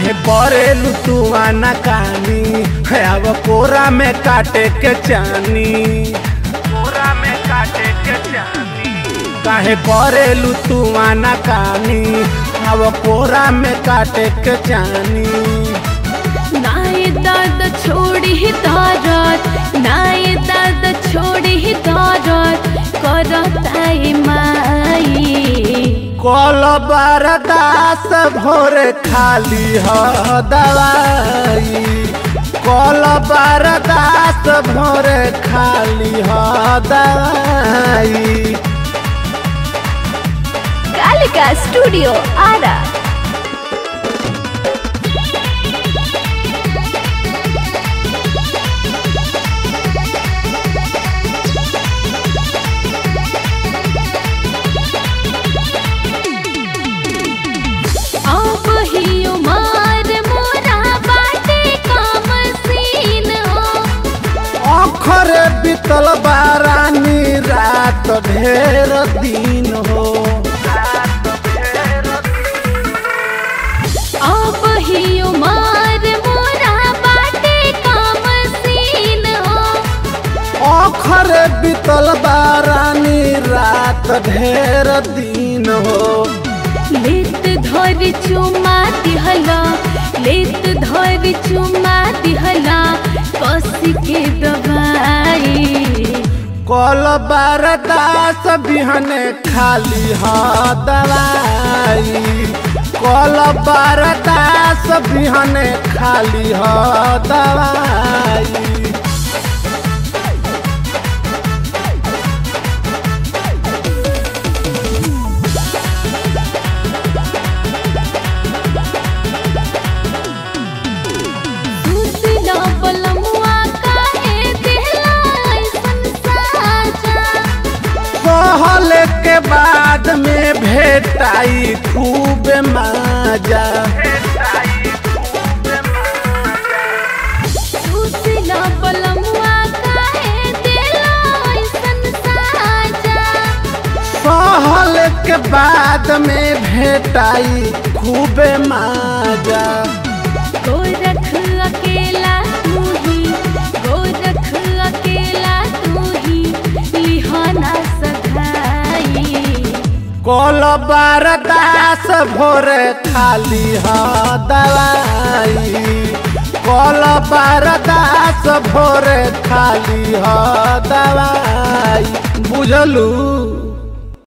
काहे परेलू तू आना कानी है अब कोरा में काटे के चानी कोरा में काटे के चानी काहे परेलू तू आना कानी अब कोरा में काटे के चानी नाय दर्द छोड़ी ही दर्द नाय दर्द छोड़ी ही दर्द करताई माई कल बरदास भोरे खाली ह दवाई कल बरदास भोरे खाली ह दवाई कालिका स्टूडियो आरा अब ही उमर मोरा बाटे काम सीन हो अखर बीतल बारानी रात ढेर दिन हो अब ही उमर मोरा बाटे काम सीन हो अखर बीतल बारानी रात ढेर दिन हो लेत धर चुमा दिहला लेत धर चुमा दिहला कस के दबाई कल बरदास बिहने खाली ह दवाई कल बरदास बिहने खाली ह दवाई सुतला बलमुआ काहे दिहला ऐसन साजा सहल के बाद में भेटाई खूब माजा सुतला बलमुआ काहे दिहला ऐसन साजा सहल के बाद में भेटाई खूब माजा गोरख अकेला तू ही गोरख अकेला तू ही लिहाना सधाई कल बरदास भोरे खाली ह दवाई कल बरदास भोरे खाली ह दवाई बुझलू